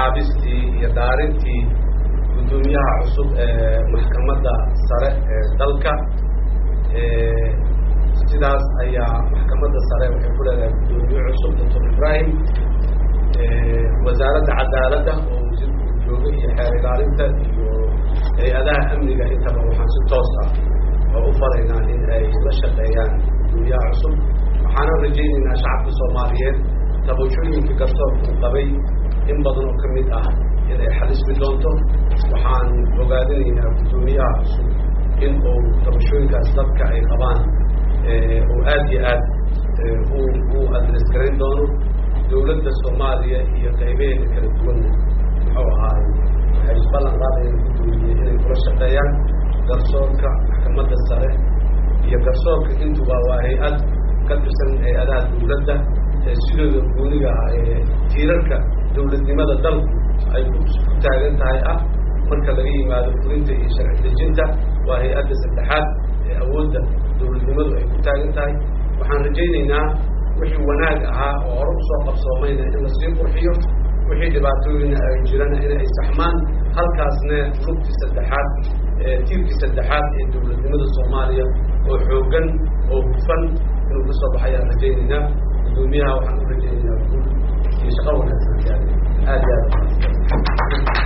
magacaabistii iyo dhaarintii guddoomiyaha cusub ee maxkamadda sare ee dalka sidaas ayaa maxkamadda sare waxay ku leedahay guddoomiye cusub doctor ibrahim wasaaradda cadaaladda oo wasiirku jooga iyo xeer ilaalinta iyo hay-adaha amniga intaba waxaan si toos ah oo u faraynaa in ay la shaqeeyaan guddoomiyaha cusub waxaana rajaynaynaa shacabka soomaaliyeed tabashooyinka garsoorka uu qabay in badan oo ka mid ah in ay xalismi doonto waxaan ogaadinaynaa guddoomiyaha cusub in uu tabashooyinkaas dadka ay qabaan uu aad iyo aad u adres garayn doono dawladda soomaaliya iyo qaybaheeda kala duwan muxuu ahaay waxay isballan qaadayaan guddoomiye inay kula shaqeeyaan garsoorka maxkamadda sare iyo garsoorka intuba waa hay-ad ka tirsan hay-adaha dawladda ee sidooda gooniga ah ee tiirarka dawladnimada dalku ay ku taagan tahay ah marka laga yimaado fulinta iyo sharci dejinta waa hay-adda saddexaad ee awoodda dawladnimadu ay ku taagan tahay waxaan rajaynaynaa wixii wanaag ahaa oo hore usoo qabsoomayna in lasii qurxiyo wixii dhibaatooyina ay jirana in ay saxmaan halkaasna lugtii saddexaad tiirkii saddexaad ee dawladnimada soomaaliya oo xooggan oo hufan inuu ka soo baxayaan rajaynaynaa guddoomiyaha waxaan u rajaynaynaa guul iyo shaqo wanaagsan aad iyo aad